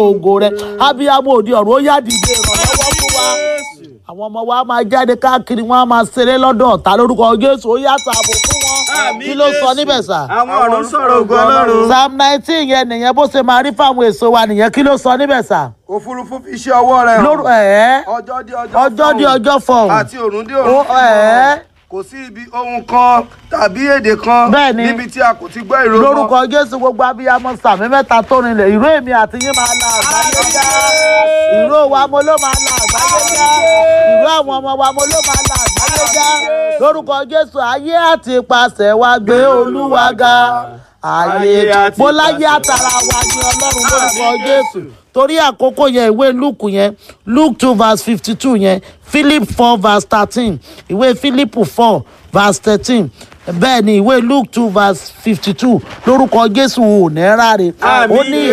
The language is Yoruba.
ògo rẹ abiyamọ òde ọ̀run ó yá dìde ìrànlọ́wọ́ fún wa àwọn ọmọ wa máa jáde káàkiri wọn á máa ṣeré lọ́dọ̀ ọ̀tá lórúkọ jésù ó yá tààbò fún wọn Àmín, kí ló sọ Jésù. níbẹ̀ sà. àwọn ọ̀run sọ̀rọ̀ ògo ọlọ́run. psalm nineteen yẹn nìyẹn bó ṣe máa rí fáwọn èso wa nìyẹn kí ló sọ níbẹ̀ sà. òfurufú fi iṣẹ́ ọwọ́ rẹ̀ lóru hàn. ẹ̀ẹ́ ọjọ́ dé ọjọ́ ọjọ́ di fọhùn. ọjọ́ fọhùn àti òrùn dé ó òrùn ẹ̀ẹ́ kò sí ibi ohun kan tàbí èdè kan Bẹ́ẹ̀ni. níbi tí a kò ti gbọ́ ìró wọn. lórúkọ jésù gbogbo abiyamọ sàmì mẹ́ta tó rinlẹ̀ ìró èmi àti yín máa la àgbáyé já ìró wa mo ló máa la àgbáyé já ìró àwọn ọmọ wa mo ló máa la àgbáyé já lórúkọ jésù ayé àti ipasẹ̀ wa gbé olúwa ga ayé Ayé àti mo láyé ipasẹ̀ àtàrà wa ní ọlọ́run lórúkọ jésù torí àkókò yẹn ìwé luke yẹn luke two verse fifty two yẹn philip four verse thirteen ìwé philip four verse thirteen bẹ́ẹ̀ ni ìwé luke two verse fifty two lórúkọ jésù ò ní ráre ó Àmín. ní